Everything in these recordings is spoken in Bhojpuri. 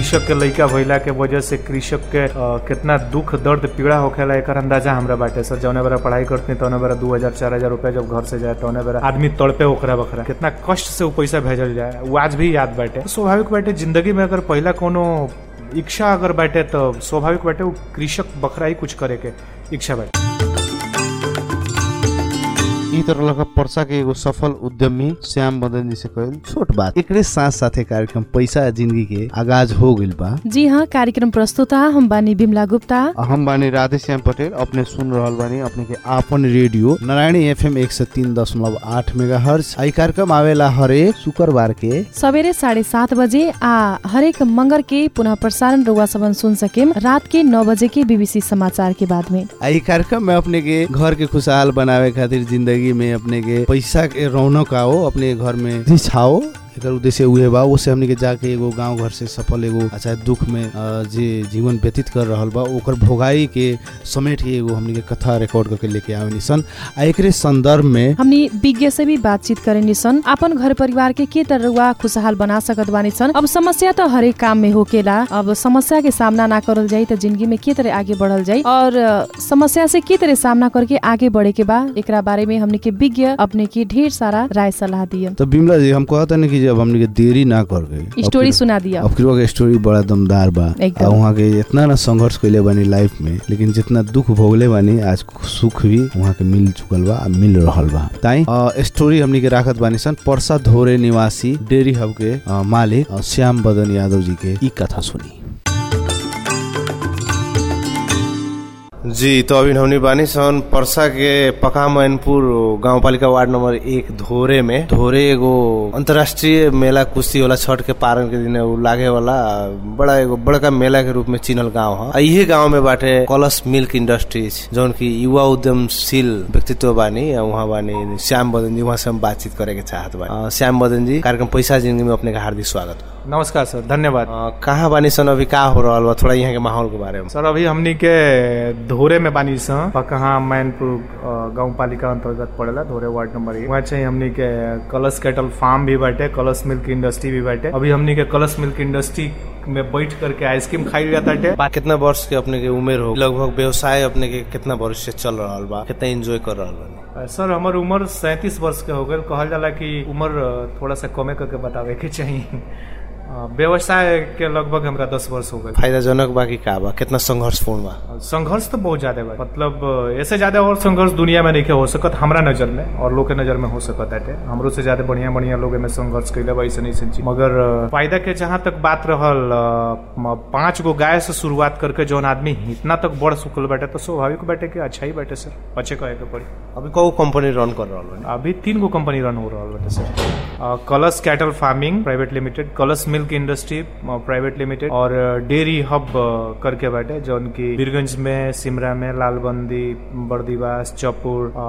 कृषक के लइका भइला के वजह से कृषक के अ, कितना दुख दर्द पीड़ा होखेला एकर अंदाजा हमरा बाटे सर जौने बेरा पढ़ाई करती तौने बेरा दू हजार चार हजार रुपया जब घर से जाए तौने बेरा आदमी तड़पे ओकरा बखरा कितना कष्ट से वो पैसा भेजल जाए वो आज भी याद बाटे स्वाभाविक बाटे जिंदगी में अगर पहला कोनो इच्छा अगर बाटे तो स्वाभाविक बाटे वो कृषक बखरा ही कुछ करे के इच्छा बाटे ई तरह लगा पर्सा के एगो सफल उद्यमी श्याम मदन जी से कहल छोट बात एकरे साथ साथे कार्यक्रम पैसा जिंदगी के आगाज हो गइल बा जी हाँ कार्यक्रम प्रस्तुता हम बानी बिमला गुप्ता हम बानी राधे श्याम पटेल अपने सुन रहल बानी अपने के आपन रेडियो नारायणी एफएम एक सौ तीन दशमलव आठ मेगा हर्ज आई कार्यक्रम आवेला हरेक शुक्रबार के सवेरे साढ़े सात बजे आ हरेक मंगर के पुनः प्रसारण रुआ सबन सुन सकेम रात के नौ बजे के बीबीसी समाचार के बाद में आई कार्यक्रम में अपने के घर के खुशहाल बनावे खातिर जिंदगी में अपने के पैसा के रौनक आओ अपने घर में रिछाओ एकर उद्देश्य उहे बा ओसे हमनी के जाके एगो गांव घर से सफल एगो अच्छा दुख में अ, जे जीवन व्यतीत कर रहल बा ओकर भोगाई के समेट के एगो हमनी के कथा रिकॉर्ड करके लेके आवे सन आ एकरे संदर्भ में हमनी विज्ञ से भी बातचीत करेनी सन अपन घर परिवार के के तरह रुआ खुशहाल बना सकत बानी सन अब समस्या तो हरेक काम में होकेला अब समस्या के सामना ना करल जाई तो जिंदगी में के तरह आगे बढ़ल जाई और अ, समस्या से के तरह सामना करके आगे बढ़े के बा एकरा बारे में हमनी के विज्ञ अपने की ढेर सारा राय सलाह दियन तो बिमला जी हम कहता नहीं कि जब हमनी के देरी ना कर गई स्टोरी सुना दिया अब के स्टोरी बड़ा दमदार बा एकदम। आ वहाँ के इतना ना संघर्ष कैले बानी लाइफ में लेकिन जितना दुख भोगले बानी आज सुख भी वहाँ के मिल चुकल बा आ मिल रहल बा ताई अ, स्टोरी हमनी के राखत बानी सन परसा धोरे निवासी डेरी हब के अ, मालिक अ, श्याम बदन यादव जी के ई कथा सुनी जी तो अभी हमनी बानी सन परसा के पका मैनपुर गाउँपालिका वार्ड नंबर एक धोरे में धोरे एगो अंतर्राष्ट्रीय मेला कुश्ती वाला छठ के पारण के दिन उ लागे वाला बड़ा एगो बड़का मेला के रूप में चिनल गांव है आ इहे गांव में बाटे कलश मिल्क इंडस्ट्रीज जौन की युवा उद्यमशील व्यक्तित्व बानी आ उहाँ बानी श्याम बदन जी वहाँ से हम बातचीत करे के चाहत बानी अ, श्याम बदन जी कार्यक्रम पैसा जिंदगी में अपने का हार्दिक स्वागत बा। नमस्कार सर धन्यवाद अ, कहाँ बानी सन अभी का हो रहल बा थोड़ा यहाँ के माहौल के बारे में सर अभी हमनी के धोरे में बानी स पकहा मैनपुर गाँव पालिका अंतर्गत पड़ेला धोरे वार्ड नंबर एक वहाँ चाहिए हमनी के कलश कैटल फार्म भी बाटे कलश मिल्क इंडस्ट्री भी बाटे अभी हमनी के कलश मिल्क इंडस्ट्री में बैठ करके आइसक्रीम खाई जाता है बा कितना वर्ष के अपने के उम्र हो लगभग व्यवसाय अपने के कितना वर्ष से चल रहा बा कितना एंजॉय कर रहा बा सर हमार उम्र सैंतीस वर्ष के हो गए कहल जाला कि उम्र अ, थोड़ा सा कमे करके बतावे के चाहिए अ, व्यवसाय के लगभग हमरा दस वर्ष हो गए फायदाजनक बा कि का बा कितना संघर्षपूर्ण बा संघर्ष तो बहुत ज्यादा बा मतलब अ, ऐसे ज्यादा और संघर्ष दुनिया में नहीं हो सकत हमरा नजर में और लोग के नजर में हो सकत है हमरो से ज्यादा बढ़िया बढ़िया लोग में संघर्ष कैले बा ऐसे नहीं चीज मगर अ, फायदा के जहाँ तक बात रहल अ, म- पांच गो गाय से शुरुआत करके जौन आदमी इतना तक बढ़ चुकल बाटे तो स्वाभाविक बाटे कि अच्छा ही बाटे सर अच्छे कहे के पड़ी अभी कौ कंपनी रन कर रहा बा अभी तीन गो कंपनी रन हो रहा बाटे सर अ, Kalash cattle farming private limited Kalash milk industry private limited और डेयरी हब अ, करके बाटे जौन की बीरगंज में सिमरा में लालबंदी बर्दीवास चौपुर अ,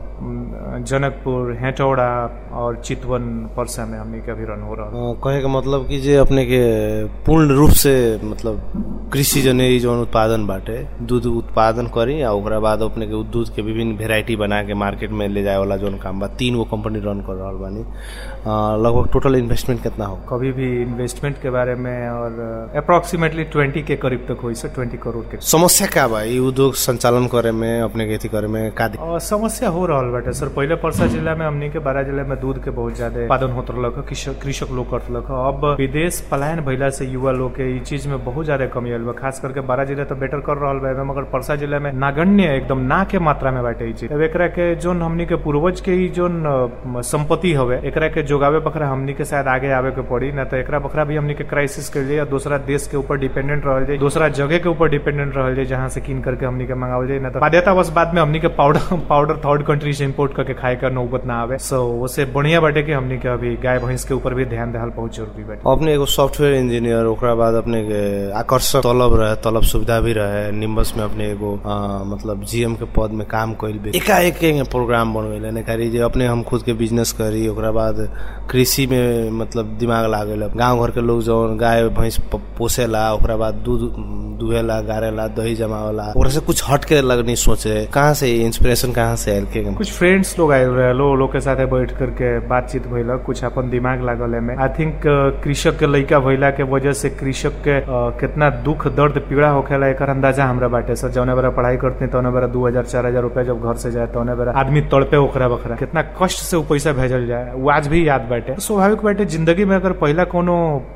म, जनकपुर हेटौड़ा और चितवन परसा में हमनी के अभी रन हो रहा अ, कहे के मतलब कि जे अपने के पूर्ण रूप से मतलब कृषि जने ई जौन उत्पादन बाटे दूध उत्पादन करी आ ओकरा बाद अपने के उ दूध के विभिन्न वेराइटी बना के मार्केट में ले जाए वाला जौन काम बा तीन गो कंपनी रन कर रहल बानी अ, लगभग टोटल इन्वेस्टमेंट कितना हो कभी भी इन्वेस्टमेंट के बारे में और अप्रोक्सीमेटली ट्वेंटी के करीब तक हुई सर ट्वेंटी करोड़ के समस्या का बा ई उद्योग संचालन करे में अपने के अथी करे में का दिक्कत? और समस्या हो रहा बाटे सर पहले परसा जिला में हमनी के बारह जिला में दूध के बहुत ज्यादा उत्पादन होत रहलक ह, कृषक कृषक लोग करत रहलक ह। अब विदेश पलायन भइला से युवा लोग के ई चीज में बहुत ज्यादा कमी आयल बा खास करके बारह जिला तो बेटर कर रहल बा एमे, मगर परसा जिला में नागण्य एकदम ना के मात्रा में बाटे ई चीज अब एकरा के जोन हमनी के पूर्वज के ई जोन अ, संपत्ति हवे एकरा के जोगावे बखरा हमनी के शायद आगे आवे के पड़ी ना तो एकरा बखरा भी हमनी के क्राइसिस के लिए या दूसरा देश के ऊपर डिपेंडेंट रहल जाए दूसरा जगह के ऊपर डिपेंडेंट रहल जाए जहाँ से किन करके हमनी के मंगावल जाए ना तो बाध्यतावश बाद में हमनी के पाउडर पाउडर थर्ड कंट्री से इम्पोर्ट करके खाए का नौबत ना आवे सो उससे बढ़िया बाटे कि हमनी के अभी गाय भैंस के ऊपर भी ध्यान देहल बहुत जरूरी बाटे अपने एगो सॉफ्टवेयर इंजीनियर ओकरा बाद अपने के आकर्षक तलब रहे तलब सुविधा भी रहे निम्बस में अपने एगो अ, मतलब जीएम के पद में काम कइल बे एकाएक के प्रोग्राम बनवेले ने करी जे अपने हम खुद के बिजनेस करी ओकरा बाद कृषि में मतलब दिमाग लागल गांव गांव घर के लोग जौन गाय भैंस प- पोसेला ओकरा बाद दूध दुहेला गारेला दही जमावेला ओकरा से कुछ हट के लगनी सोचे कहाँ से इंस्पिरेशन कहाँ से आयल के कुछ फ्रेंड्स लोग आयल रहे लो लोग के साथे बैठ करके बातचीत भइल कुछ अपन दिमाग लागल एमे आई थिंक कृषक के लइका भइला के वजह से कृषक के अ, कितना दुख दर्द पीड़ा होखेला एकर अंदाजा हमरा बाटे सर जौने बेरा पढ़ाई करते तौने बेरा दू हजार चार हजार रुपया जब घर से जाए तौने बेरा आदमी तड़पे ओकरा बखरा कितना कष्ट से उ पैसा भेजल जाए वो आज भी याद बाटे स्वाभाविक बाटे जिंदगी में अगर पहला कोनो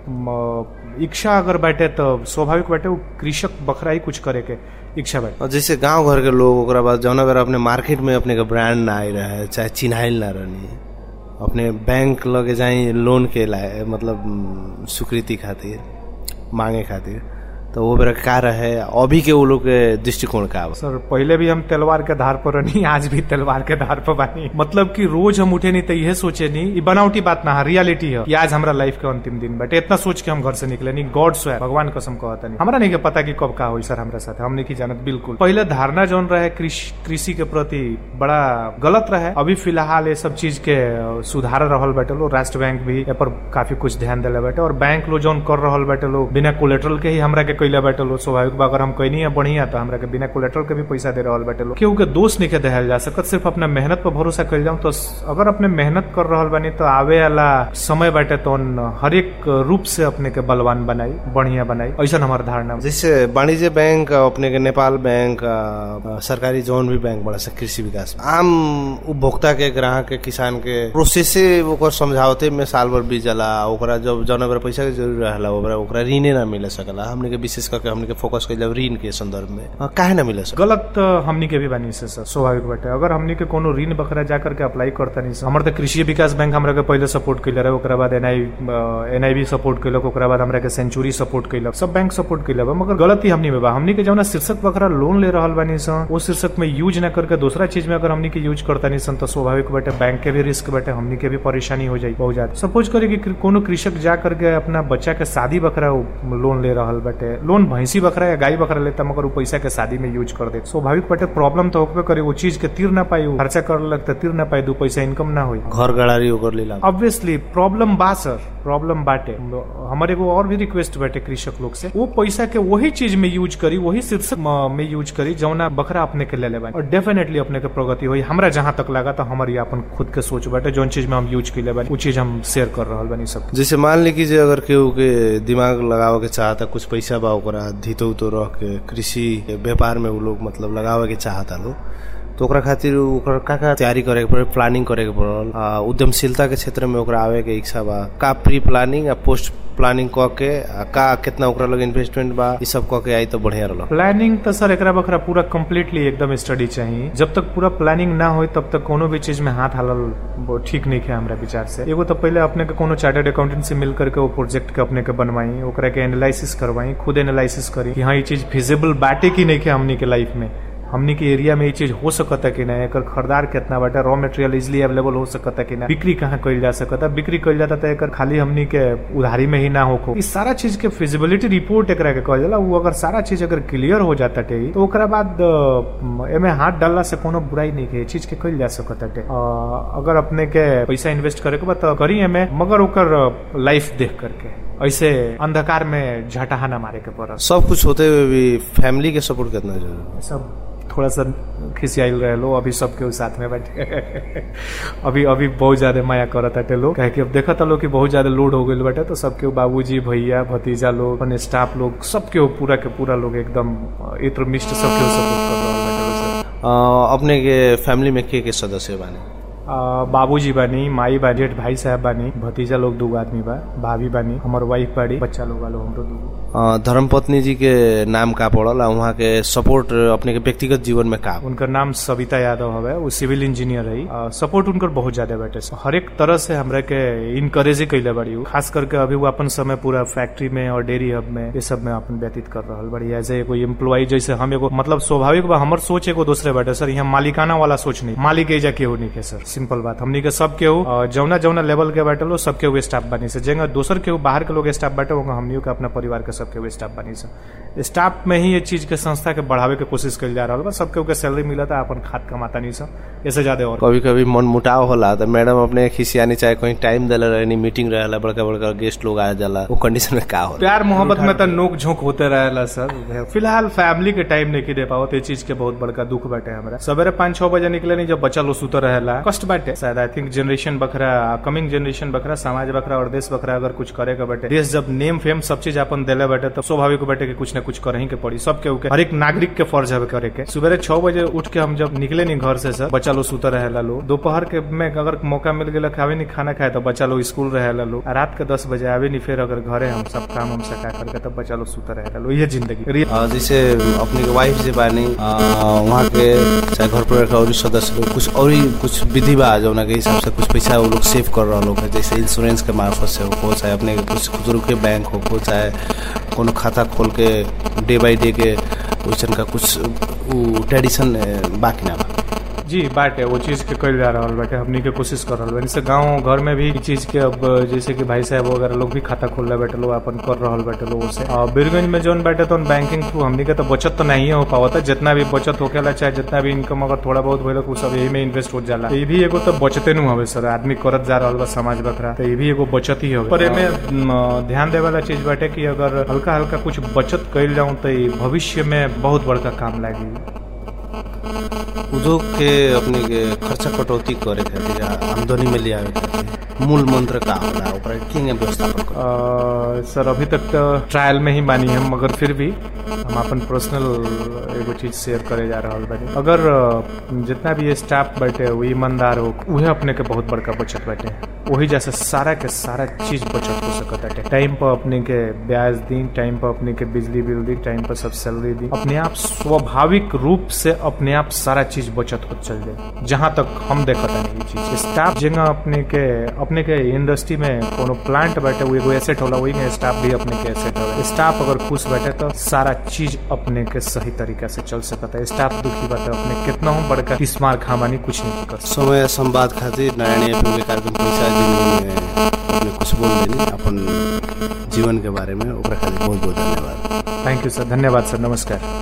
म, इच्छा अगर बाटे तो स्वाभाविक बाटे उ कृषक बखरा ही कुछ करे के इच्छा बाटे और जैसे गांव घर के लोग ओकरा बाद जौना बेरा अपने मार्केट में अपने के ब्रांड ना आए रहे चाहे चिन्हाइल ना रहनी अपने बैंक लगे जाई लोन के लाए मतलब उम, स्वीकृति खातिर मांगे खातिर तो वो बेरा का रहे अभी के वो लोग के दृष्टिकोण का बा? सर पहले भी हम तलवार के धार पर रहनी आज भी तलवार के धार पर बानी मतलब कि रोज हम उठे नहीं तो यह सोचे नहीं ये बनावटी बात ना है रियलिटी है कि आज हमारा लाइफ के अंतिम दिन बटे इतना सोच के हम घर से निकले नहीं गॉड स्वयं भगवान कसम कहता नहीं हमारा नहीं के पता कि कब का हो सर हमारे साथ हम नहीं की जानत बिल्कुल पहले धारणा जौन रहे कृषि कृषि के प्रति बड़ा गलत रहे अभी फिलहाल ये सब चीज के अ, सुधार रहल बाटे लो राष्ट्र बैंक भी ए पर काफी कुछ ध्यान दिले बाटे और बैंक लो जौन कर रहल बाटे लो बिना कोलेट्रल के ही हमरा के कैले बाटे लो स्वाभाविक बा अगर हम कहनी है बढ़िया तो हमरा के बिना कोलेट्रल के भी पैसा दे रहल बाटे लो केहू के दोष नहीं के देहल जा सकत सिर्फ अपना मेहनत पर भरोसा कल जाऊं तो स- अगर अपने मेहनत कर रहल बानी तो आवे वाला समय बाटे तो हर एक रूप से अपने के बलवान बनाई बढ़िया बनाई ऐसा हमारा धारणा बा। जैसे वाणिज्य बैंक अपने के नेपाल बैंक अ, सरकारी जौन भी बैंक बड़ा सा कृषि विकास आम उपभोक्ता के ग्राहक के किसान के प्रोसेसे ओकर समझावते में साल भर बीत जाला ओकरा जब जौन बेरा पैसा के जरूरी रहेला ओकरा ओकरा ऋणे ना मिले सकला हमने के विशेष करके हमने के फोकस कइल ऋण के संदर्भ में अ, काहे ना मिले सकला गलत तो हमनी के भी बानी से सर स्वाभाविक बाटे अगर हमनी के कोनो ऋण बकरा जा करके अप्लाई करता नहीं सर हमर तो कृषि विकास बैंक हमरा के पहले सपोर्ट कैले रहे ओकरा बाद एनआई एनआई भी सपोर्ट कैलक ओकरा बाद हमरा के सेंचुरी सपोर्ट कैलक सब बैंक सपोर्ट कैले बा मगर गलती हमनी में बा हमनी के जौना शीर्षक बकरा लोन ले रहल बानी सन वो शीर्षक में यूज ना करके दूसरा चीज में अगर हमनी के यूज करता नहीं सन तो स्वाभाविक बाटे बैंक के भी रिस्क बाटे हमनी के भी परेशानी हो जाई बहुत ज्यादा सपोज करी कि कोनो कृषक जा करके अपना बच्चा के शादी बकरा लोन ले रहल बाटे लोन भैंसी बकरा या गाय बकरा लेता मगर वो पैसा के शादी में यूज कर दे स्वाभाविक बाटे प्रॉब्लम तो होबे करे वो चीज के तीर ना पाई उ खर्चा कर लग तीर ना पाई दू पैसा इनकम ना होई घर गड़ारी ओकर लीला ऑब्वियसली प्रॉब्लम बा सर प्रॉब्लम बाटे हमारे एगो और भी रिक्वेस्ट बाटे कृषक लोग से वो पैसा के वही चीज में यूज करी वही शीर्षक म- में यूज करी जौना बकरा अपने के ले ले बानी और डेफिनेटली अपने के प्रगति हुई हमरा जहां तक लगा तो हमारी अपन खुद के सोच बाटे जौन चीज में हम यूज कैले बानी वो चीज हम शेयर कर रहल बानी सब जैसे मान ली कि जे अगर केहू के दिमाग लगावे के चाहता कुछ पैसा बा ओकरा धितो उतो रख के कृषि के व्यापार में उ लोग मतलब लगावे के चाहता लोग तो ओकरा खातिर ओकर का का तैयारी करे के पड़े प्लानिंग करे के पड़ल आ, उद्यमशीलता के क्षेत्र में ओकरा आवे के इच्छा बा का प्री प्लानिंग या पोस्ट प्लानिंग क के आ, का कितना ओकरा लगे इन्वेस्टमेंट बा ई सब क के आई तो बढ़िया रहल प्लानिंग तो सर एकरा बखरा पूरा कम्प्लीटली एकदम स्टडी चाहिए जब तक पूरा प्लानिंग ना हो तब तक कोनो भी चीज में हाथ हालल वो ठीक नहीं है हमरा विचार से एगो तो पहले अपने के कोनो चार्टर्ड अकाउंटेंट से मिल करके वो प्रोजेक्ट के अपने के बनवाई ओकरा के एनालिसिस करवाई खुद एनालिसिस करी कि हाँ ये चीज फिजिबल बाटे की नहीं है हमनी के लाइफ में हमनी के एरिया में ये चीज हो सकता कि ना एकर खरीदार कितना बाटे रॉ मटेरियल इजिली अवेलेबल हो सकता कि ना बिक्री कहाँ कइल जा सकता बिक्री कइल जाता तो एकर खाली हमनी के उधारी में ही ना होको इस सारा चीज के फिजिबिलिटी रिपोर्ट एकरा के कहल जाला वो अगर सारा चीज अगर क्लियर हो जाता टे तो ओकरा बाद अ, एमे हाथ डालला से कोनो बुराई नहीं के चीज के कइल जा सकता टे अ, अगर अपने के पैसा इन्वेस्ट करे के बा तो करी एमे मगर ओकर लाइफ देख करके ऐसे अंधकार में झटहा ना मारे के पड़त सब कुछ होते हुए भी फैमिली के सपोर्ट कितना जरूरी है सब थोड़ा सा खिसियाइल रहे लो अभी सबके साथ में बैठे अभी अभी बहुत ज्यादा माया करत हटे लोग कहे कि अब देखत लोग कि बहुत ज्यादा लोड हो गइल बाटे तो सबके बाबूजी भैया भतीजा लोग अपने स्टाफ लोग सबके पूरा के पूरा लोग एकदम इत्र मिष्ट सबके सपोर्ट कर रहल बाटे लोग सर। आ, अपने के फैमिली में के के सदस्य बाने आ, बाबूजी बानी माई बा जेठ भाई साहब बानी भतीजा लोग दू आदमी बा भाभी बानी हमर वाइफ बाड़ी बच्चा लोग वालो हमरो दूगो आ, धर्मपत्नी जी के नाम का पड़ल आ वहाँ के सपोर्ट अपने के व्यक्तिगत जीवन में का उनकर नाम सविता यादव हवे वो सिविल इंजीनियर है सपोर्ट उनकर बहुत ज्यादा बाटे हर एक तरह से हमरा के इनकरेज ही कैले बड़ी उ। खास करके अभी वो अपन समय पूरा फैक्ट्री में और डेयरी हब में ये सब में अपन व्यतीत कर रहल बड़ी एज एगो एम्प्लॉय जैसे हम एगो मतलब स्वाभाविक बा हमर सोच एगो दूसरे बाटे सर यहाँ मालिकाना वाला सोच नहीं मालिक एजा केहू नहीं के सर सिंपल बात हमनी के सब केहू अ, जौना जौना लेवल के बाटे लो सब केहू स्टाफ बनी से जेंगा दोसर केहू बाहर के लोग स्टाफ बाटे वहाँ हमनियों के अपना परिवार के सब केहू स्टाफ बनी से स्टाफ में ही ये चीज के संस्था के बढ़ावे के कोशिश कल जा रहा बा सब केहू के सैलरी मिलता अपन खाद कमाता नहीं सब ऐसे ज्यादा और कभी कभी मन मुटाव होला तो मैडम अपने खिसियानी चाहे कहीं टाइम देले रहनी मीटिंग रहेला बड़का बड़का गेस्ट लोग आ जाला वो कंडीशन में का होला प्यार मोहब्बत में तो नोक झोंक होते रहेला सर फिलहाल फैमिली के टाइम नहीं दे पाओ ये चीज के बहुत बड़का दुख बाटे हमरा सवेरे पाँच छह बजे निकले नहीं जब बच्चा लोग सुते रहेला कष्ट बाटे शायद आई थिंक जनरेशन बखरा कमिंग जनरेशन बखरा समाज बखरा और देश बखरा अगर कुछ करे के बाटे देश जब नेम फेम सब चीज अपन देले बाटे तो स्वाभाविक बाटे कि कुछ न कुछ करही के पड़ी सब के हर एक नागरिक के फर्ज है करे के सुबह छह बजे उठ के हम जब निकले नहीं घर से सर बच्चा लोग सुते रहेला लोग दोपहर के में अगर मौका मिल गया खावे नहीं खाना खाए तो बच्चा लोग स्कूल रहेला लोग आ रात के दस बजे आवे नहीं फिर अगर घरे हम सब काम हम सका करके तब बच्चा लोग सुते रहेला लोग ये जिंदगी रियल आ, जैसे अपने के वाइफ जे बानी आ, वहाँ के चाहे घर परिवार के और सदस्य लोग कुछ और ही कुछ विधि बा जौना के हिसाब से कुछ पैसा वो लोग सेव कर रहा लोग जैसे इंश्योरेंस के मार्फत से हो चाहे अपने के कुछ खुदरू के बैंक हो हो चाहे कोनो खाता खोल के डे बाई डे के वैसन का कुछ उ ट्रेडिशन बाकी ना बा जी बाटे वो चीज के कल जा रहा बाटे हमनी के कोशिश कर रहा जैसे गाँव घर में भी इ चीज के अब जैसे कि भाई साहब वगैरह लोग भी खाता खोल रहे बैठे लोग अपन कर रहा बैठे लोगों से और बीरगंज में जोन बैठे तो बैंकिंग थ्रू हमनी के तो बचत तो नहीं हो पावता जितना भी बचत होकेला चाहे जितना भी इनकम अगर थोड़ा बहुत भइल उ सब यही में इन्वेस्ट हो जाला तो ये भी एगो तो बचते नु हवे सर आदमी करत जा रहा बा समाज बखरा तो ये भी एगो बचत ही हवे पर एमे म, ध्यान देवे वाला चीज बाटे कि अगर हल्का हल्का कुछ बचत कइल जाऊं तो ई भविष्य में बहुत बड़का काम लागी उद्योग के अपने के खर्चा कटौती करे खातिर आ, आमदनी में लियावे खातिर मूल मंत्र का होला ओकरा के व्यवस्थापन कर अ, सर अभी तक तो ट्रायल में ही बानी हम मगर फिर भी हम अपन पर्सनल एगो चीज शेयर करे जा रहा बानी अगर अ, जितना भी स्टाफ बैठे वो ईमानदार हो उहे अपने के बहुत बड़का बचत बैठे वही जैसे सारा के सारा चीज बचत हो सकत है टाइम पर अपने के ब्याज दी टाइम पर अपने के बिजली बिल दी टाइम पर सब सैलरी दी अपने आप स्वाभाविक रूप से अपने आप सारा चीज बचत हो चल जाए जहां तक हम देखत है ये चीज स्टाफ जगह अपने के अपने के इंडस्ट्री में कोनो प्लांट बैठे वो एगो एसेट होला वही में स्टाफ भी अपने के एसेट होला स्टाफ अगर खुश बैठे तो सारा चीज अपने के सही तरीका से चल सकता है स्टाफ दुखी बाटे अपने कितना हम बड़का किस्मार खामानी कुछ नहीं कर सकते समय संवाद खातिर नारायणी एफएम के कार्यक्रम पैसा जिंदगी में अपने कुछ बोल देनी अपन जीवन के बारे में ओकरा खातिर बहुत बहुत धन्यवाद थैंक यू सर धन्यवाद सर नमस्कार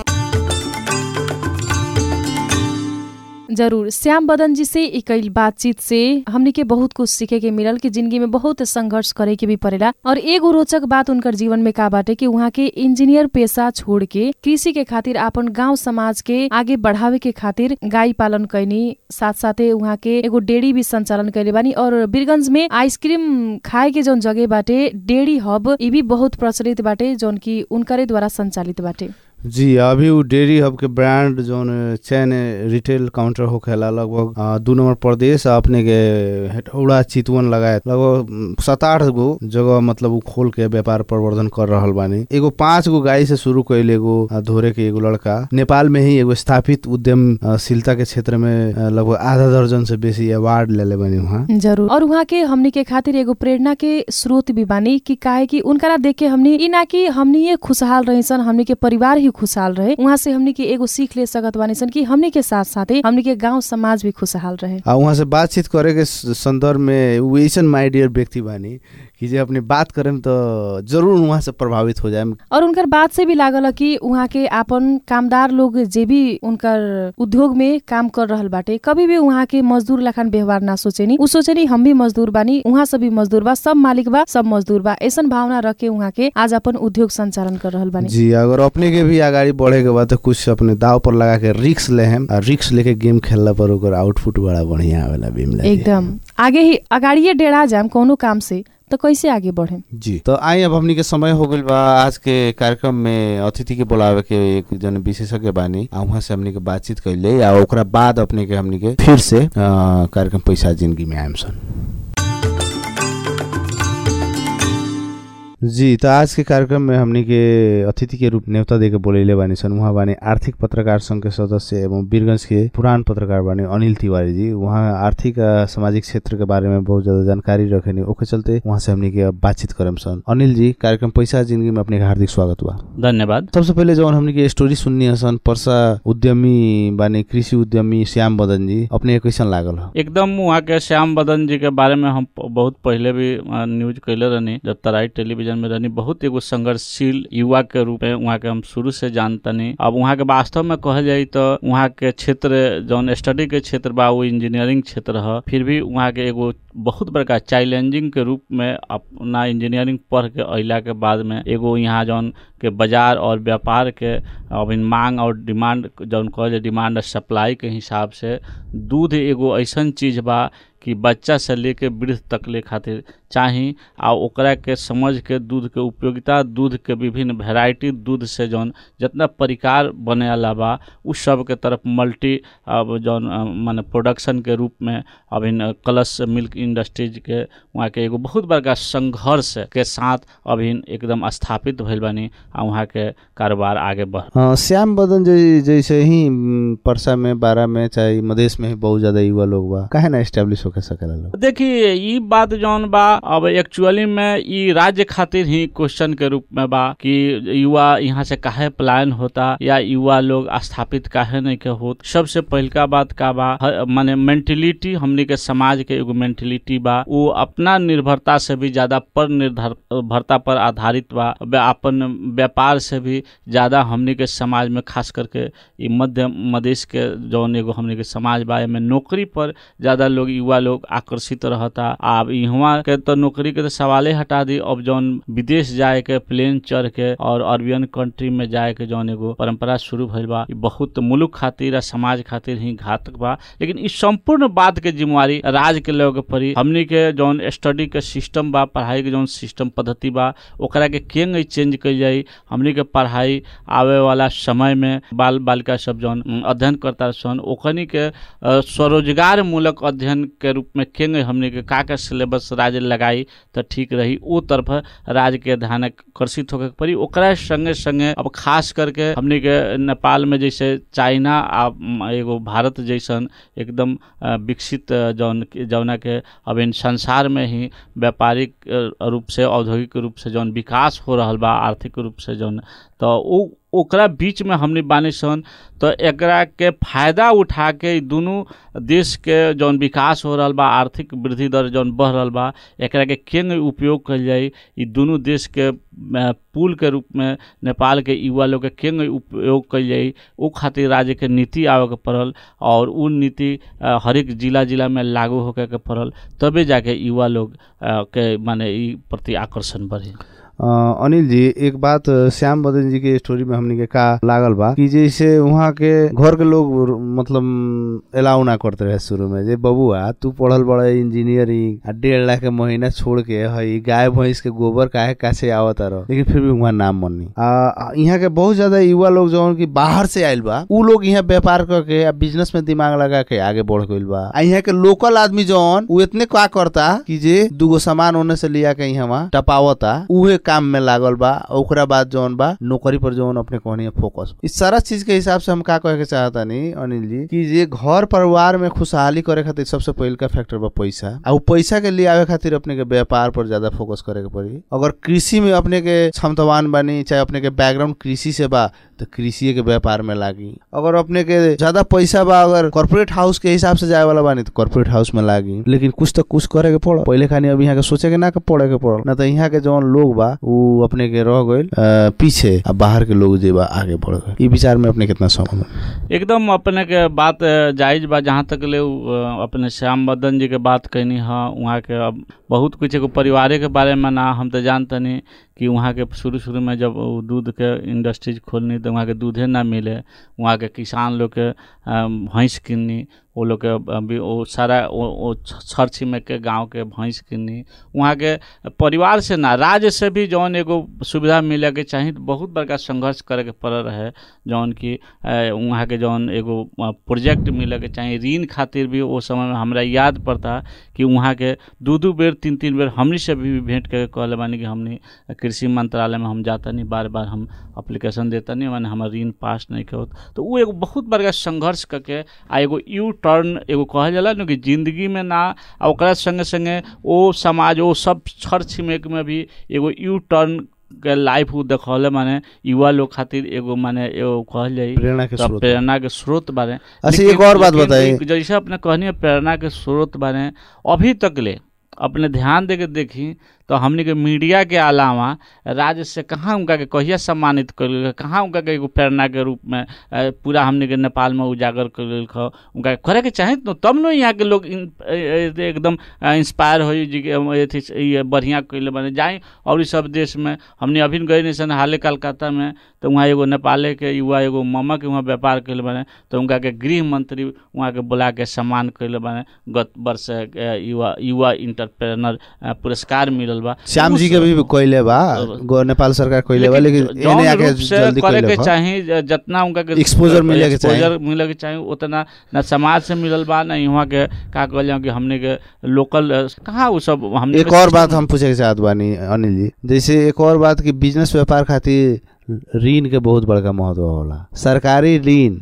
जरूर श्याम बदन जी से इकैल बातचीत से हमनी के बहुत कुछ सीखे के मिलल कि जिंदगी में बहुत संघर्ष करे के भी पड़ेला और एगो रोचक बात उनकर जीवन में का बाटे कि वहाँ के इंजीनियर पेशा छोड़ के कृषि के खातिर अपन गांव समाज के आगे बढ़ावे के खातिर गाय पालन कैनी साथ साथे वहाँ के एगो डेयरी भी संचालन कैले बानी और बीरगंज में आइसक्रीम खाए के जौन जगह बाटे डेयरी हब ई भी बहुत प्रचलित बाटे जौन की उनकरे द्वारा संचालित बाटे जी अभी उ डेयरी हब के ब्रांड जौन चैन रिटेल काउंटर होखेला लगभग आ, दू नंबर प्रदेश आ अपने के हेटौड़ा चितवन लगाए लगभग सात आठ गो जगह मतलब उ खोल के व्यापार प्रवर्धन कर रहल बानी एगो पांच गो गाय से शुरू कैल एगो आ, धोरे के एगो लड़का नेपाल में ही एगो स्थापित उद्यमशीलता के क्षेत्र में आ, लगभग आधा दर्जन से बेसी अवार्ड लेले बानी वहाँ जरूर और वहाँ के हमनी के खातिर एगो प्रेरणा के स्रोत भी बानी कि काहे कि उनकरा देख के हमनी ई ना कि हमनी ये खुशहाल रही सन हमनी के परिवार ही खुशहाल रहे वहाँ से हमनी के एगो सीख ले सकत बानी सन कि हमनी के साथ साथे हमनी के गांव समाज भी खुशहाल रहे आ वहाँ से बातचीत करे के स- संदर्भ में उ ऐसन माई डियर व्यक्ति बानी कि जे अपने बात करेम तो जरूर वहाँ से प्रभावित हो जाए और उनकर बात से भी लागल कि वहाँ के आपन कामदार लोग जे भी उनकर उद्योग में काम कर रहल बाटे कभी भी वहाँ के मजदूर लखन व्यवहार ना सोचेनी उ सोचेनी हम भी मजदूर बानी वहाँ सब भी मजदूर बा सब मालिक बा सब मजदूर बा ऐसन भावना रख के वहाँ के आज अपन उद्योग संचालन कर रहल बानी जी अगर अपने के भी अगाडि बढ़े के बाद तो कुछ अपने दाव पर लगा के रिक्स ले हम आ रिक्स लेके गेम खेलला पर ओकर आउटपुट बड़ा बढ़िया आवेला भीमला जी। एकदम आगे ही अगाड़िए डेढ़ा जाम कोनो काम से तो कैसे आगे बढ़े जी तो आई अब हमनी के समय हो गइल बा आज के कार्यक्रम में अतिथि के बुलावे के एक जन विशेषज्ञ बानी आ वहाँ से हमनी के बातचीत कैले आ ओकरा बाद अपने के हमनी के फिर से अ, कार्यक्रम पैसा जिंदगी में आएम सन जी तो आज के कार्यक्रम में हमनी के अतिथि के रूप न्योता देके बोलेले बानी सन उहाँ बानी आर्थिक पत्रकार संघ के सदस्य एवं वीरगंज के पुरान पत्रकार बानी अनिल तिवारी जी उहाँ आर्थिक आ, सामाजिक क्षेत्र के बारे में बहुत ज्यादा जानकारी रखेनी ओके चलते वहाँ से हमनी के अब बातचीत करम सन अनिल जी कार्यक्रम पैसा जिंदगी में अपने के हार्दिक स्वागत बा धन्यवाद सबसे पहिले जौन हमनी के स्टोरी सुननी हसन पर्सा उद्यमी बानी कृषि उद्यमी श्याम बदन जी अपने के कैसन लागल ह एकदम वहाँ के श्याम बदन जी के बारे में हम प- बहुत पहले भी अ, न्यूज कैले रहनी जब तराई टेलीविजन में रहनी बहुत एगो संघर्षशील युवा के रूप में वहाँ के हम शुरू से जानतनी अब वहाँ के वास्तव में कहल जाई तो वहाँ के क्षेत्र जौन स्टडी के क्षेत्र बा वो इंजीनियरिंग क्षेत्र ह फिर भी वहाँ के एगो बहुत बड़का चैलेंजिंग के रूप में अपना इंजीनियरिंग पढ़ के अइला के बाद में एगो यहाँ जौन के बाजार और व्यापार के अब इन मांग और डिमांड जौन कहल जाए डिमांड और सप्लाई के हिसाब से दूध एगो ऐसन चीज बा कि बच्चा से लेके वृद्ध तक ले खातिर चाही आ ओकरा के समझ के दूध के उपयोगिता दूध के विभिन्न वेराइटी दूध से जौन जितना परिकार बने वाला बा उस सब के तरफ मल्टी अब जौन अ, माने प्रोडक्शन के रूप में अब इन कलश मिल्क इंडस्ट्रीज के वहाँ के एगो बहुत बड़का संघर्ष के साथ अभी एकदम स्थापित भइल बानी आ वहाँ के कारोबार आगे बढ़ हाँ, श्याम बदन जी जैसे ही म, परसा में बारा में चाहे मधेश में ही बहुत ज्यादा युवा लोग बा काहे ना एस्टेब्लिश होके सकेला लोग देखिए ई बात जौन बा अब एक्चुअली में ई राज्य खातिर ही क्वेश्चन के रूप में बा कि युवा यहाँ से काहे पलायन होता या युवा लोग स्थापित काहे नहीं के होत सबसे पहिलका बात का बा ह- माने मेंटेलिटी हमनी के समाज के एगो मेंटेलिटी बा वो अपना निर्भरता से भी ज्यादा पर निर्भरता पर आधारित बा व्या- अपन व्यापार से भी ज्यादा हमनी के समाज में खास करके ई मध्य मधेश के जौन एगो हमनी के समाज बा एमे नौकरी पर ज्यादा लोग युवा लोग आकर्षित रहता अब इहवा के तो नौकरी के तो सवाले हटा दी अब जौन विदेश जाए के प्लेन चढ़ के और अरबियन कंट्री में जाए के जौन एगो परंपरा शुरू भइल बा ई बहुत मुल्क खातिर आ समाज खातिर ही घातक बा लेकिन इस संपूर्ण बात के जिम्मेवारी राज्य के लोग के पड़ी हमनी के जौन स्टडी के सिस्टम बा पढ़ाई के जौन सिस्टम पद्धति बा ओकरा के केंगे चेंज कइल जाई हमनी के पढ़ाई आवे वाला समय में बाल बालिका सब जौन उम, अध्ययन करता सन ओखनी के अ, स्वरोजगार मूलक अध्ययन के रूप में केंगे हमनी के का का सिलेबस राज्य लगाई तो ठीक रही ओ तरफ राज्य के ध्यान आकर्षित होके पड़ी ओकरा संगे संगे अब खास करके हमनी के नेपाल में जैसे चाइना आ म, एगो भारत जैसन एकदम अ, विकसित अ, जौन जौना के अब इन संसार में ही व्यापारिक अ, रूप से औद्योगिक रूप से जौन विकास हो रहल बा आर्थिक रूप से जौन तो उ ओकरा बीच में हमने बानी सन तो एकरा के फायदा उठा के ई दुनू देश के जौन विकास हो रहल बा आर्थिक वृद्धि दर जौन बढ़ रहल बा एकरा के केंगे उपयोग कल जाई ई दुनू देश के अ, पुल के रूप में नेपाल के युवा लोग के केंगे उपयोग कल जाई ओ खातिर राज्य के नीति आवे के पड़ल और उ नीति अ, हरेक जिला जिला में लागू होके के पड़ल तबे जाके युवा लोग अ, के माने ई प्रति आकर्षण बढ़ी अ, अनिल जी एक बात अ, श्याम बदन जी के स्टोरी में हमनी के का लागल बा कि जैसे वहाँ के घर के लोग र- मतलब अलाउ ना करते रहे शुरू में जे बबुआ तू पढ़ल बड़ा इंजीनियरिंग आ डेढ़ लाख के महीना छोड़ के हई गाय भैंस के गोबर काहे कासे आवत रह लेकिन फिर भी वहाँ नाम मननी आ आ, यहाँ के बहुत ज्यादा युवा लोग जौन की बाहर से आइल बा उ लोग यहाँ व्यापार करके आ बिजनेस में दिमाग लगा के आगे बढ़ गइल बा आ यहाँ के लोकल आदमी जौन उ इतने का करता कि जे दूगो सामान ओने से लिया के यहाँ टपावता उहे काम में लागल बा ओकरा बाद जौन बा नौकरी पर जौन अपने कहनी फोकस इस सारा चीज के हिसाब से हम का कहे के चाहता नी अनिल जी कि जे घर परिवार में खुशहाली करे खातिर सबसे पहिल का फैक्टर बा पैसा आ उ पैसा के लिए आवे खातिर अपने के व्यापार पर ज्यादा फोकस करे के पड़ी अगर कृषि में अपने के क्षमतावान बानी चाहे अपने के बैकग्राउंड कृषि से बा तो कृषि के व्यापार में लागी अगर अपने के ज्यादा पैसा बा अगर कॉर्पोरेट हाउस के हिसाब से जाए वाला बानी तो कॉर्पोरेट हाउस में लागी लेकिन कुछ तो कुछ करे के पड़ पहले खानी अब यहाँ के सोचे के ना के पड़े के पड़ ना तो यहाँ के जौन लोग बा उ अपने के रह गइल अ, पीछे आ बाहर के लोग जे बा आगे बढ़ गए ई विचार में अपने कितना सहमत एकदम अपने के बात अ, जायज बा जहाँ तक ले उ, अ, अपने श्याम बदन जी के बात कहनी हाँ वहाँ के अब बहुत कुछ एगो परिवारे के बारे में ना हम तो जानतनी कि वहाँ के शुरू शुरू में जब उ दूध के इंडस्ट्रीज खोलनी तो वहाँ के दूधे ना मिले वहाँ के किसान लोग के अ, भैंस किननी वो लोग के अभी वो सारा वो वो छर छिमेक के गांव के भैंस किनी वहाँ के परिवार से ना राज्य से भी जौन एगो सुविधा मिले के चाही तो बहुत बड़का संघर्ष करे के पड़ रहे जौन कि अ, वहाँ के जौन एगो अ, प्रोजेक्ट मिले के चाही ऋण खातिर भी वो समय में हमरा याद पड़ता कि वहाँ के दू दू बेर तीन तीन बेर हमनी से भी भेंट करके कहले बानी कि हमनी कृषि मंत्रालय में हम जाता नहीं बार बार हम अप्लीकेशन देता नहीं माने हमार ऋण पास नहीं के होत तो वो एगो बहुत बड़का संघर्ष करके आ एगो यू टर्न एगो कहल जाला न कि जिंदगी में ना आ ओकरा संगे संगे ओ समाज ओ सब छर छिमेक में भी एगो यू टर्न के लाइफ उ देखौले माने युवा लोग खातिर एगो माने एगो कहल जाई प्रेरणा के तो स्रोत प्रेरणा के स्रोत बारे अच्छा, लेकिन- एक और बात लेकिन बताइए। एक- जैसे अपने कहनी है प्रेरणा के स्रोत बारे अभी तक ले अपने ध्यान दे के देखी तो हमनी के मीडिया के अलावा राज्य से कहाँ उनका के कहिया सम्मानित कर कहाँ उनका के एगो प्रेरणा के रूप में अ, पूरा हमनी के नेपाल में उजागर कर उनका के करे के चाहे तो तब न यहाँ के लोग इन- अ, अ, एकदम इंस्पायर हो जी के हम अथी से- ये बढ़िया कैले बने जाए और ई सब देश में हमने अभी गए नहीं सन हाले कलकत्ता में तो वहाँ एगो नेपाले के युवा एगो ममा के वहाँ व्यापार कैले बने तो उनका के गृह मंत्री वहाँ के बुला के सम्मान कैले बने गत वर्ष अ, युवा युवा इंटरप्रेनर अ, पुरस्कार मिलल बा श्याम जी के भी कोइले बा गो नेपाल सरकार कोइले बा लेकिन जौन एने आके रूप से जल्दी करे कोइले के बा चाही ज- जितना उनका के Exposure मिले के चाही। exposure मिले के चाही उतना ना समाज से मिलल बा ना यहाँ के का कहल जाओ कि हमने के लोकल अ, कहाँ वो सब हमने एक के और system- बात हम पूछे के चाहत बानी अनिल जी जैसे एक और बात कि बिजनेस व्यापार खातिर ऋण के बहुत बड़का महत्व होला सरकारी ऋण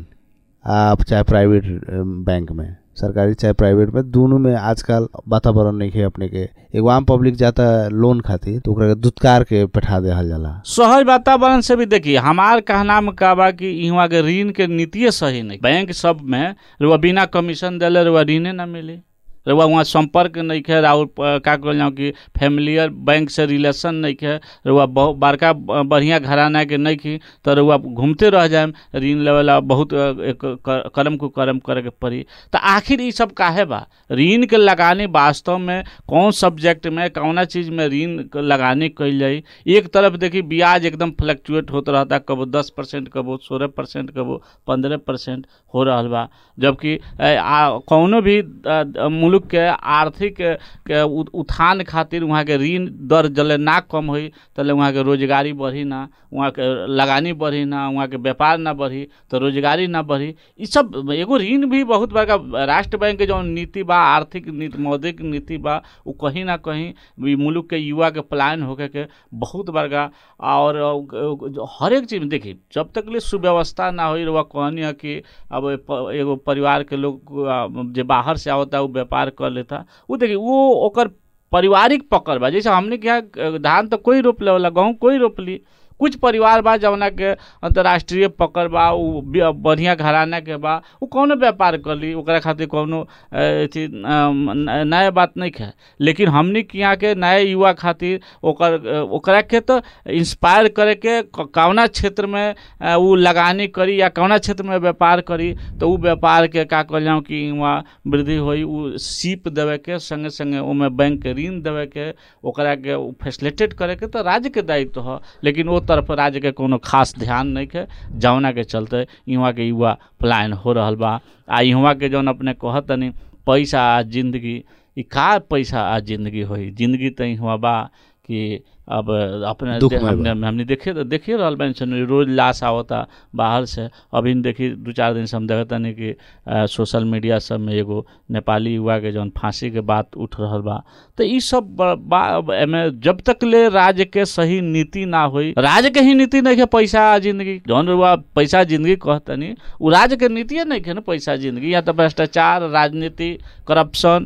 आप चाहे प्राइवेट बैंक में सरकारी चाहे प्राइवेट में दोनों में आजकल वातावरण नहीं है अपने के एगो आम पब्लिक जाता लोन खातिर तो ओकरा के दुत्कार के बैठा देहल जाला सहज वातावरण से भी देखिए हमार कहना में का बा कि इहवा के ऋण के नीतिये सही नहीं बैंक सब में रुआ बिना कमीशन देले रुआ ऋणे ना मिली रुआ वहाँ संपर्क नहीं है और प- का कहल जाओ कि फैमिलियर बैंक से रिलेशन नहीं है रुआ बहुत बड़का ब- बढ़िया घराना के नहीं की तो रुआ घूमते रह जाए ऋण लेवला बहुत अ, एक क- करम को करम करे के पड़ी तो आखिर ये सब काहे बा ऋण के लगाने वास्तव में कौन सब्जेक्ट में कौना चीज में ऋण क- लगाने कइल जाई एक तरफ देखी ब्याज एकदम फ्लक्चुएट होत रहता कबो दस परसेंट कबो सोलह परसेंट कबो पंद्रह परसेंट हो रहल बा जबकि ए, आ, कौनो भी अ, अ, मुल्क के आर्थिक के उ- उत्थान खातिर वहाँ के ऋण दर जले ना कम होई तले वहाँ के रोजगारी बढ़ी ना वहाँ के लगानी बढ़ी ना वहाँ के व्यापार ना बढ़ी तो रोजगारी ना बढ़ी ई सब एगो ऋण भी बहुत बड़का राष्ट्र बैंक के जौन नीति बा आर्थिक नीति मौद्रिक नीति बा वो कहीं ना कहीं ई मुल्क के युवा के पलायन होके के बहुत बड़का और अ, जो हर एक चीज में देखिए जब तक ले सुव्यवस्था ना होई रउआ कहनी है कि अब ए प- एगो परिवार के लोग अ, जे बाहर से आवता वो व्यापार कर लेता वो देखिए वो ओकर पारिवारिक पकड़ बा जैसे हमने क्या धान तो कोई रोप लेवला गेहूँ कोई रोप ली कुछ परिवार बा जवना के अंतर्राष्ट्रीय पकड़ बा उ बि- बढ़िया घराना के बा उ कौनो व्यापार कर ली ओकरा खातिर कौनो अ, अथी अम, न- नया बात नहीं है लेकिन हमनी के यहाँ के नए युवा खातिर ओकर अ, ओकरा के तो इंस्पायर करे के क- कौना क्षेत्र में अ, उ लगानी करी या कौना क्षेत्र में व्यापार करी तो उ व्यापार के का कहल जाऊँ कि वहाँ वृद्धि होई उ सीप देवे के संगे संगे ओमे बैंक के ऋण देवे के ओकरा के फैसिलिटेट करे के तो राज्य के दायित्व ह लेकिन ओ तरफ राज्य के कोनो खास ध्यान नहीं है जौना के चलते यहाँ के युवा पलायन हो रहल बा आ यहाँ के जौन अपने कहत तनी पैसा आ जिंदगी ई का पैसा आ जिंदगी होई जिंदगी तो यहाँ बा कि अब अपने दुखमय दे- बा। हमने हमने देखे देखिए रहल बानी सन रोज लाश आवता बाहर से अभी देखी दू चार दिन से हम देखता नहीं कि अ, सोशल मीडिया सब में एगो नेपाली युवा के जौन फांसी के बात उठ रहल बा तो ई सब ब- बा अब एमे जब तक ले राज्य के सही नीति ना होई राज्य के ही नीति नहीं है पैसा आ जिंदगी जौन रुआ पैसा जिंदगी कहतनी उ राज्य के नीतिये नहीं है ना पैसा जिंदगी या तो भ्रष्टाचार राजनीति करप्शन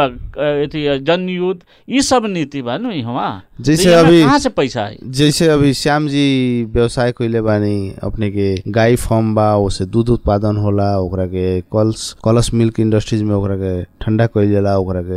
अथी जन युद्ध ई सब नीति बा नु इहवा जैसे तो इहवा अभी- कहाँ से पैसा आई जैसे अभी श्याम जी व्यवसाय कइले बानी अपने के गाय फार्म बा ओसे दूध उत्पादन होला ओकरा के कल्स कलस मिल्क इंडस्ट्रीज में ओकरा के ठंडा कइल जाला ओकरा के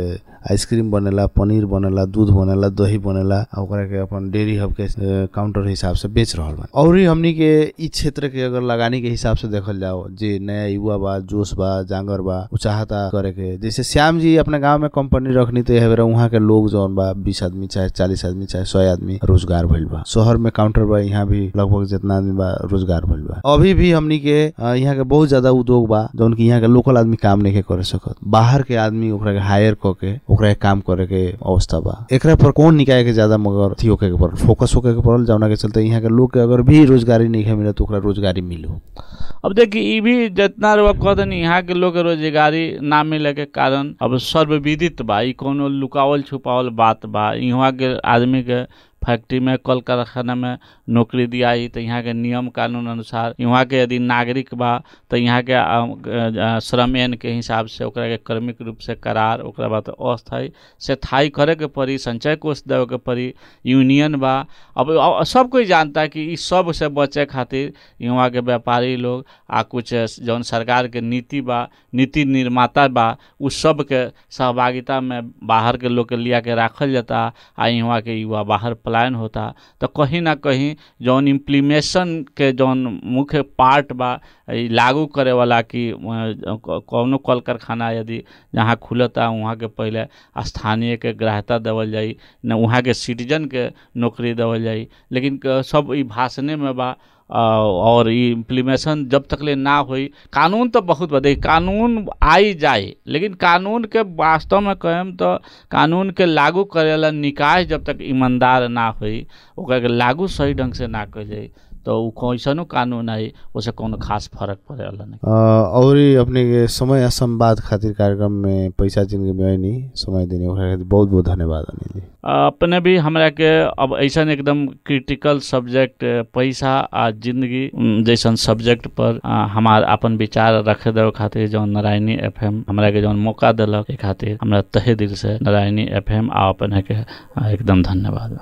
आइसक्रीम बनेला पनीर बनेला दूध बनेला दही बनेला आ ओकरा के अपन डेयरी हब के अ, काउंटर हिसाब से बेच रहल बा और ही हमनी के इ क्षेत्र के अगर लगानी के हिसाब से देखल जाओ जे नया युवा बा जोश बा जांगर बा उ चाहता करे के जैसे श्याम जी अपने गांव में कंपनी रखनी तो यह बेरा वहाँ के लोग जौन बा बीस आदमी चाहे चालीस आदमी चाहे सौ आदमी रोजगार भइल बा शहर में काउंटर बा यहाँ भी लगभग जितना आदमी बा रोजगार भइल बा अभी भी हमनी के अ, यहाँ के बहुत ज्यादा उद्योग बा जौन की यहाँ के लोकल आदमी काम नहीं के करे सकत बाहर के आदमी ओकरा के हायर क के ओकरा के काम करे के अवस्था बा एकरा पर कौन निकाय के ज्यादा मगर अथी होके के पड़ल फोकस होके के पड़ल जौना के चलते यहाँ के लोग के अगर भी रोजगारी नहीं है मिलत तो ओकरा रोजगारी मिलो अब देखिए ई भी जितना रुआ कहते नहीं यहाँ के लोग के रोजगारी ना मिले के कारण अब सर्वविदित बा ई कोनो लुकावल छुपावल बात बा यहाँ के आदमी के फैक्ट्री में कल कारखाना में नौकरी दियाई तो यहाँ के नियम कानून अनुसार यहाँ के यदि नागरिक बा तो यहाँ के अ, अ, श्रम एन के हिसाब से ओकरा के क्रमिक रूप से करार ओकरा बाद अस्थायी से थाई करे के पड़ी संचय कोष देवे के पड़ी यूनियन बा अब अब सब कोई जानता है कि ई सब से बचे खातिर यहाँ के व्यापारी लोग आ कुछ जौन सरकार के नीति बा नीति निर्माता बा उ सब के सहभागिता में बाहर के लोग के लिया के राखल जाता आ यहाँ के युवा बाहर पलायन होता तो कहीं ना कहीं जौन इम्प्लीमेशन के जौन मुख्य पार्ट बा ई लागू करे वाला कि अ, क- कौनो कल कारखाना यदि जहाँ खुलता वहाँ के पहले स्थानीय के ग्राह्यता देवल जाई न वहाँ के सिटीजन के नौकरी देवल जाई लेकिन क- सब ई भाषणे में बा अ, और ई इम्प्लीमेशन जब तक ले ना होई कानून तो बहुत बा देखिए कानून आई जाए लेकिन कानून के वास्तव में कहेम तो कानून के लागू करेला निकाय जब तक ईमानदार ना होई ओकरा के लागू सही ढंग से ना कइल जाई तो उ कैसनो कानून आई ओसे कोनो खास फर्क पड़ेला नहीं अ, और ही अपने के समय आ संवाद खातिर कार्यक्रम में पैसा जिनके में नहीं समय देने ओकरा खातिर बहुत बहुत धन्यवाद अनिल जी अपने भी हमरा के अब ऐसा एकदम क्रिटिकल सब्जेक्ट पैसा आ जिंदगी उम, जैसन सब्जेक्ट पर आ, हमार अपन विचार रखे देवे खातिर जौन नारायणी एफएम हमरा के जौन मौका देलक ए खातिर हमरा तहे दिल से नारायणी एफएम आ अपने के आ, एकदम धन्यवाद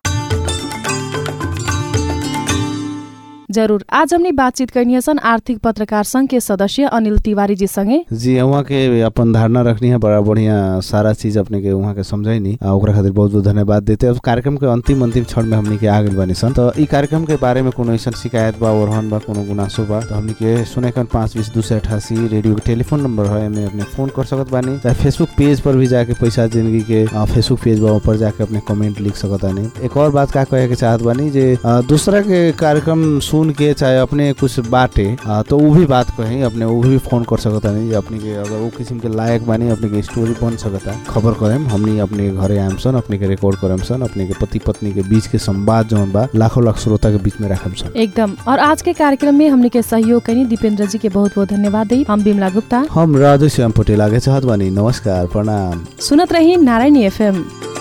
जरूर आज हमने बातचीत करनी सन आर्थिक पत्रकार संघ के सदस्य अनिल तिवारी जी संगे जी वहाँ के अपन धारणा रखनी है बड़ा बढ़िया सारा चीज अपने के वहाँ के समझैनी आ ओकरा खातिर बहुत बहुत धन्यवाद देते अब कार्यक्रम के अंतिम अंतिम क्षण में हमनी के आ गइल बानी सन तो ई कार्यक्रम के बारे में कोनो ऐसा शिकायत बा ओरहन बा कोनो गुनासो बा तो हमनी के सुने कन पाँच बीस दू सौ अठासी रेडियो के टेलीफोन नंबर है एमे अपने फोन कर सकत बानी चाहे फेसबुक पेज पर भी जाके पैसा जिंदगी के आ, फेसबुक पेज बा ऊपर जाके अपने कमेंट लिख सकत बानी एक और बात का कहे के चाहत बानी जे आ, दूसरा के कार्यक्रम सुन के चाहे अपने कुछ बाटे आ, तो वो भी बात कहीं अपने वो भी फोन कर सकता नहीं जे अपने के अगर वो किस्म के लायक बानी अपने के स्टोरी बन सकता खबर करेम हमनी अपने के घरे आएम सन अपने के रिकॉर्ड करेम सन अपने के पति पत्नी के बीच के संवाद जौन बा लाखों लाख श्रोता के बीच में रखम सन एकदम और आज के कार्यक्रम में हमने के सहयोग करी दीपेंद्र जी के बहुत बहुत धन्यवाद दी हम बिमला गुप्ता हम राधे श्याम पटेल आगे चाहत बानी नमस्कार प्रणाम सुनत रही नारायणी एफएम